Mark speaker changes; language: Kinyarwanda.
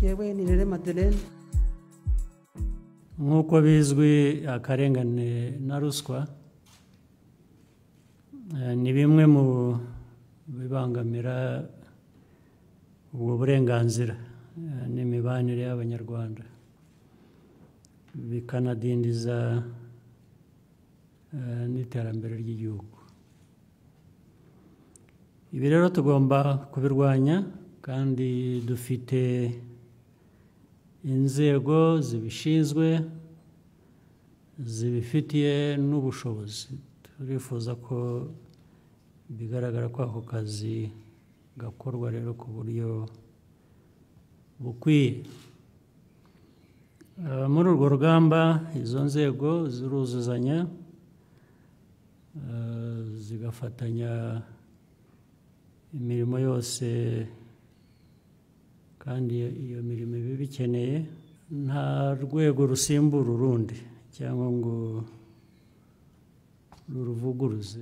Speaker 1: yewe ni rere madelene
Speaker 2: nk'uko bizwi akarengane na ruswa eh, ni bimwe mu bibangamira ubwo burenganzira eh, n'imibanire y'abanyarwanda bikanadindiza eh, n'iterambere ry'igihugu ibi rero tugomba kubirwanya kandi dufite inzego zibishinzwe zibifitiye n'ubushobozi turifuza ko bigaragara ko ako kazi gakorwa rero ku buryo bukwiye Eh, muri urwo rugamba izo nzego ziruzuzanya eh, zigafatanya imirimo yose kandi iyo- iyo mirimo iba ibikeneye nta rwego rusimbura urundi cyangwa ngo ruruvuguruze